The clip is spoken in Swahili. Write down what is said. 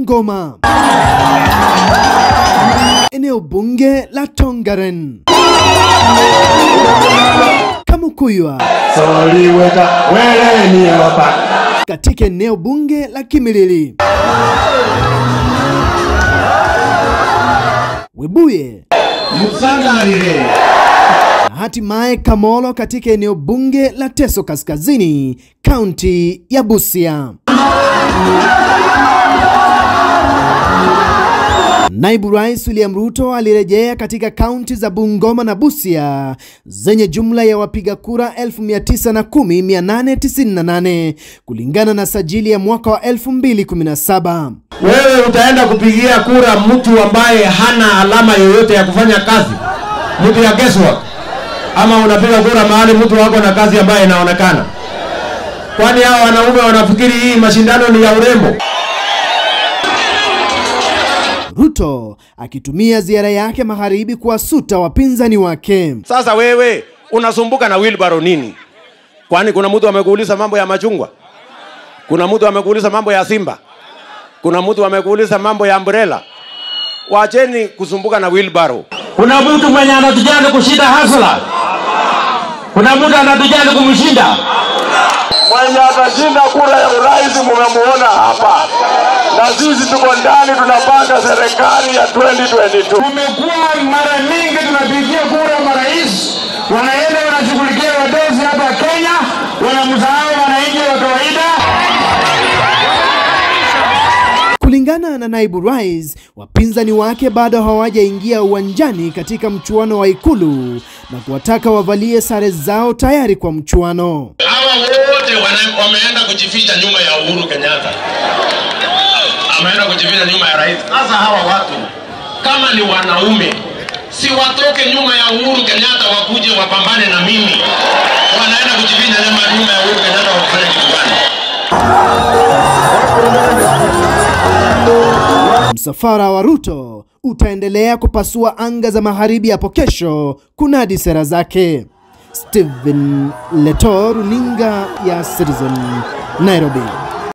Bungoma, eneo bunge la Tongaren, Kamukuywa soliweta weleni hapa katika eneo bunge la Kimilili, Webuye musangalile na hatimaye Kamolo katika eneo bunge la Teso Kaskazini, kaunti ya Busia. Naibu Rais William Ruto alirejea katika kaunti za Bungoma na Busia zenye jumla ya wapiga kura 910,898 kulingana na sajili ya mwaka wa 2017. wewe utaenda kupigia kura mtu ambaye hana alama yoyote ya kufanya kazi mtu ya guesswork ama unapiga kura mahali mtu wako na kazi ambaye inaonekana kwani hao wanaume wanafikiri hii mashindano ni ya urembo Ruto akitumia ziara yake magharibi kuwasuta wapinzani wake. sasa wewe unasumbuka na wheelbarrow nini kwani kuna mtu amekuuliza mambo ya machungwa kuna mtu amekuuliza mambo ya simba kuna mtu amekuuliza mambo ya umbrella wacheni kusumbuka na wheelbarrow Kuna mtu mwenye anatujali kushinda hasla? Kuna mtu anatujali kumshinda? mwenye atashinda kura ya urais mumemuona hapa, na sisi tuko ndani tunapanga serikali ya 2022. Tumekuwa mara mingi tunapigia kura marais, wanaenda wanashughulikia wadosi hapa Kenya, wanamsahau wananchi wa kawaida. Kulingana na naibu rais, wapinzani wake bado hawajaingia uwanjani katika mchuano wa Ikulu na kuwataka wavalie sare zao tayari kwa mchuano. hawa wote wana- wameenda kujificha nyuma ya Uhuru Kenyatta, ameenda kujificha nyuma ya rais. Sasa hawa watu kama ni wanaume, si watoke nyuma ya Uhuru Kenyatta wakuje wapambane na mimi. Wanaenda kujificha nyuma, nyuma ya Uhuru Kenyatta wakufanya kitu gani? Msafara wa Ruto utaendelea kupasua anga za magharibi hapo kesho kunadi sera zake. Stephen Leto, runinga ya Citizen, Nairobi.